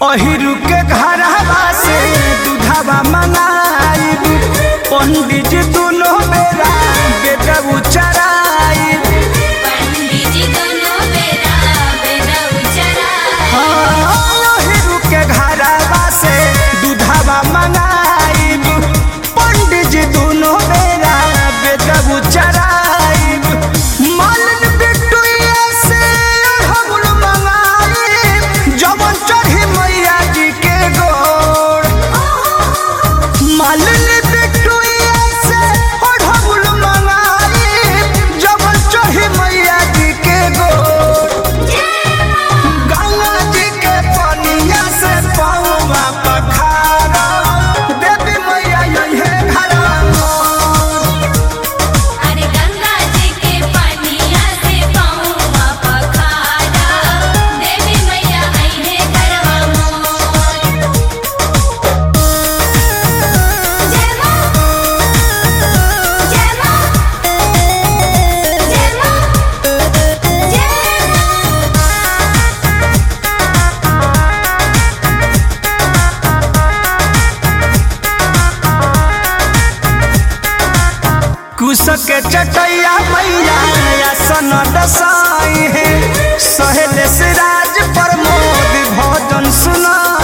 अहिरु के घरवा से दूधवा मंगाइब पंडित जी दुनो बेरा बेटा चराइब पंडित जी दोनों बेरा बेरा उचरा अहिरु के घरवा से दूधवा मंगाइब पंडित जी दुनो बेरा बेटा चराइब मालन बिटुआ से अढ़गुल मंगाइब जवन चढ़ी मैया जी के गोड़ मालन बिटुआ से अढ़गुल मंगाइब जवन चढ़ी मैया जी के गोड़ गंगा जी के पनिया से पौवा पखारा देवी मैया यही घरवा मोर। अरे गंगा जी के पनिया से पौवा पखारा देवी मैया आईने घरवा मोर जय मां जय मां जय मां जय कुश के चटैया मैया आसन दसाई है सहेले से राज प्रमोद भजन सुनाई